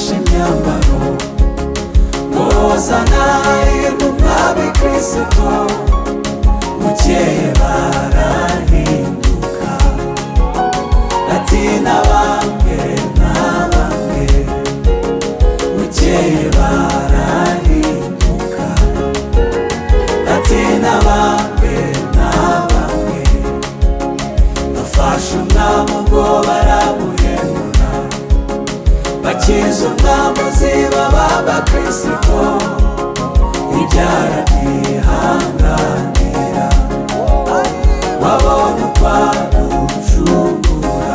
imyambaro muzana intumwa bikristo bukeye barahinduka ati na bamwe na bamwe bukeye barahinduka ati na bamwe na bamwe bafashe umwami ubwo baramuhemura bakiza umwami uziba b'abakristo ibyara byihanganira wabonye ukwagucungura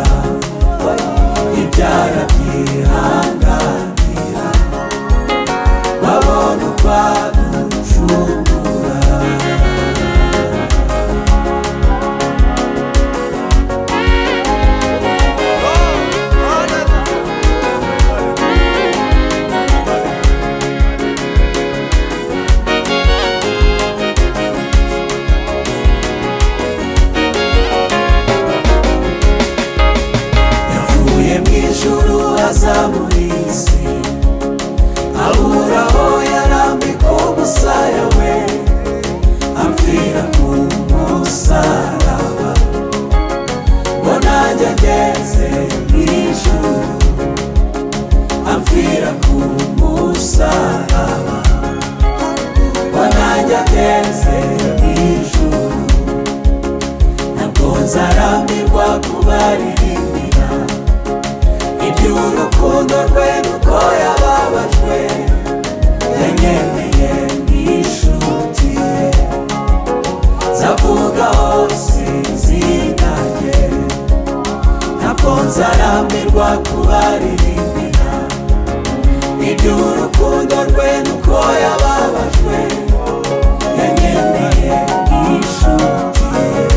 ibyara byihanganira wabonye ukwagucungura yavuye mu ijuru aza muri iyi si abura aho yarambika umusaya we apfira ku musaraba ngo nanjye ageze mu ijuru apfira ku musaraba ngo nanjye ageze mu ijuru ntabwo nzarambirwa kubaririmbira iby'urukundo rwe nuko yababajwe yanyemeye n'ishuti ye zavuga hose izina rye ntabwo nzarambirwa kubaririmbira iby'urukundo rwe nuko yababajwe yanyemeye n'ishuti ye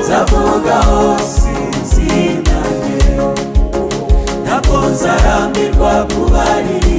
zavuga hose izina rye ntabwo nzarambirwa kubaririmbira